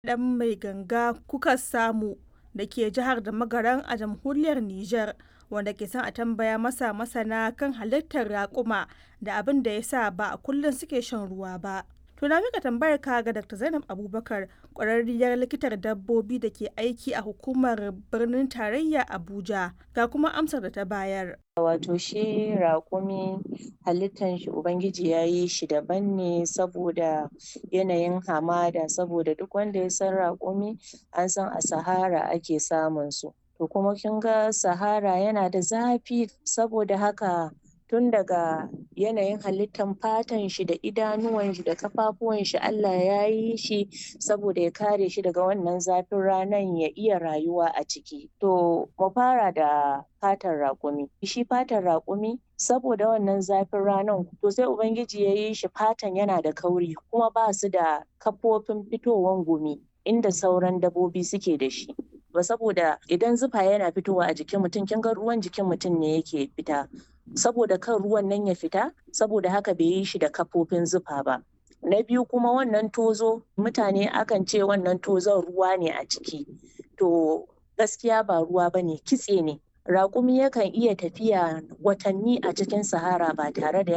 ɗan mai ganga kuka samu da ke jihar da magaran a jamhuriyar Nijar wanda ke son a tambaya masa masana kan halittar raƙuma da abin da ya sa ba a kullum suke shan ruwa ba. To na mika tambayar ka ga Dr. Zainab Abubakar ƙwararriyar likitar dabbobi da ke aiki a hukumar birnin tarayya Abuja ga kuma amsar da ta bayar. Wato shi raƙumi halittan shi Ubangiji ya yi shi daban ne saboda yanayin hamada saboda duk wanda ya san raƙumi an san a Sahara ake samun su. To kuma kin ga Sahara yana da zafi saboda haka tun daga yanayin halittan fatan shi da idanuwan shi da kafafuwan shi Allah ya yi shi saboda ya kare shi daga wannan zafin ranan ya iya rayuwa a ciki. To mu fara da fatan raƙumi. Shi fatan raƙumi saboda wannan zafin ranan to sai Ubangiji ya yi shi fatan yana da kauri kuma ba su da kafofin fitowan gumi inda sauran dabbobi suke da shi. Ba saboda idan zufa yana fitowa a jikin mutum kin ga ruwan jikin mutum ne yake fita. saboda kan ruwan nan ya fita saboda haka bai yi shi da kafofin zufa ba na biyu kuma wannan tozo mutane akan ce wannan tozon ruwa ne a ciki to gaskiya ba ruwa ba ne kitse ne raƙumi yakan iya tafiya watanni a cikin sahara ba tare da